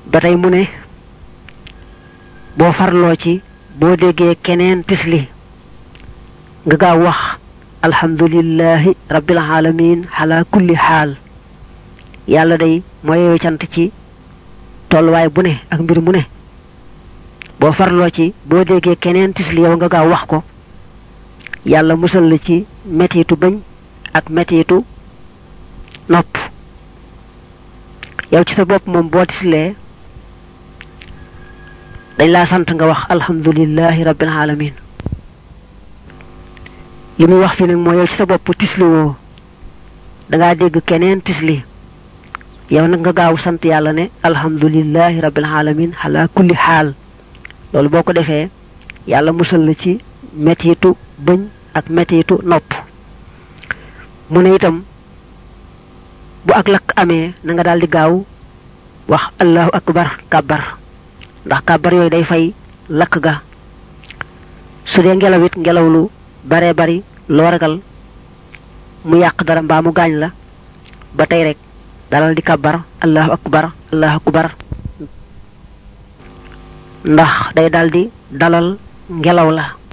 ba tey mu ne boo farloo ci boo déggee keneen tisli nga gaaw wax alhamdulillahi rabbil alamin ala kulli xaal yàlla day mooy cant ci tolluwaay bu ne ak mbir mu ne boo farloo ci boo déggee keneen tisli yow nga gaaw wax ko yàlla musal la ci mettitu bëñ ak mettitu nopp yow ci sa bopp moom boo tislee dañ laa sant nga wax alhamdulillahi rabbil alamin li muy wax fi nag mooy yow ci sa bopp tisli woo dangaa dégg keneen tisli yow nag nga gaaw sant yàlla ne alhamdulillahi rabbil alamin ala kulli xaal loolu boo ko defee yàlla musal la ci mettitu bëñ ak mettitu nopp mu ne itam bu ak lakk amee na nga daal di gaaw wax allahu akbar kàbbar ndax kàbbar yooyu day fay lakk ga su dee ngelaw it ngelaw lu bare bari loo ragal mu yàq dara mbaa mu gaañ la ba tey rek dalal di kàbbar allahu akbar allahu akbar ndax day daldi dalal ngelaw la